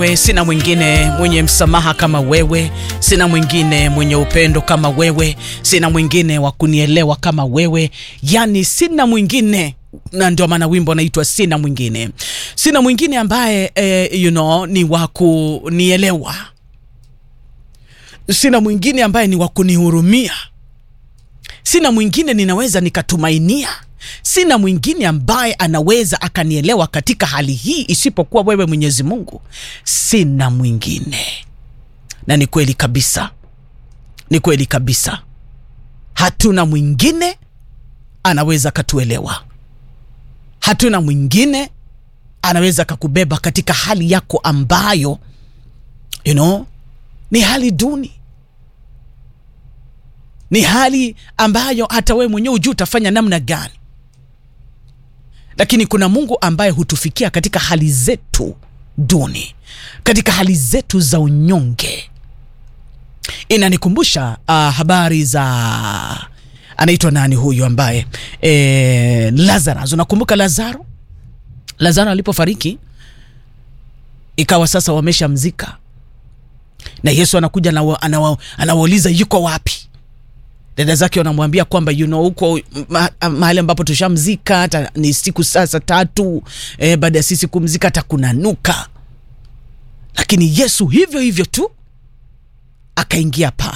We, sina mwingine mwenye msamaha kama wewe, sina mwingine mwenye upendo kama wewe, sina mwingine wa kunielewa kama wewe, yani sina mwingine na ndio maana wimbo naitwa sina mwingine, sina mwingine ambaye eh, you know, ni wa kunielewa, sina mwingine ambaye ni wa kunihurumia, sina mwingine ninaweza nikatumainia sina mwingine ambaye anaweza akanielewa katika hali hii isipokuwa wewe Mwenyezi Mungu. Sina mwingine, na ni kweli kabisa, ni kweli kabisa, hatuna mwingine anaweza akatuelewa, hatuna mwingine anaweza akakubeba katika hali yako ambayo you know, ni hali duni ni hali ambayo hata wewe mwenyewe hujui utafanya namna gani lakini kuna Mungu ambaye hutufikia katika hali zetu duni, katika hali zetu za unyonge. Inanikumbusha uh, habari za anaitwa nani huyu ambaye e, Lazarus. Unakumbuka Lazaro? Lazaro alipofariki ikawa sasa wameshamzika, na Yesu anakuja anawauliza yuko wapi? dada zake wanamwambia kwamba you know, huko ma, mahali ambapo tushamzika hata ni siku sasa tatu eh, baada ya sisi kumzika hata kunanuka, lakini Yesu hivyo hivyo tu akaingia pale